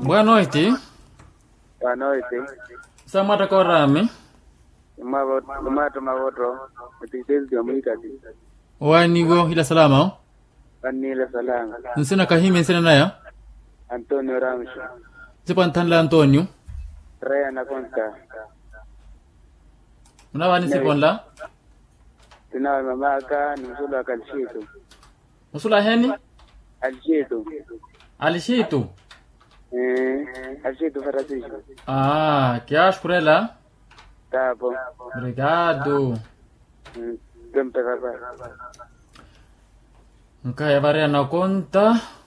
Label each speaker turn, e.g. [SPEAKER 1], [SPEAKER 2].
[SPEAKER 1] Boa noite.
[SPEAKER 2] Boa noite.
[SPEAKER 1] Samata Korami.
[SPEAKER 2] Lumato Mawoto, Mtikizio Mwikati,
[SPEAKER 1] Wanigo ila salama. o?
[SPEAKER 2] Vanila Salanga,
[SPEAKER 1] Nsina kahime nsina naya.
[SPEAKER 2] Antonio Ramsho,
[SPEAKER 1] Sipa ntanla Antonio.
[SPEAKER 2] Raya Nakonta,
[SPEAKER 1] Unawani siponla.
[SPEAKER 2] Tunawe Mamaka, Nusula Kalshitu,
[SPEAKER 1] Usula heni.
[SPEAKER 2] Alshitu,
[SPEAKER 1] Alishitu.
[SPEAKER 2] eh, Alshitu Farasisho,
[SPEAKER 1] Ah, kiash kurela.
[SPEAKER 2] Tapo,
[SPEAKER 1] Obrigado.
[SPEAKER 2] Tempe Papa.
[SPEAKER 1] Nkaya varia na conta.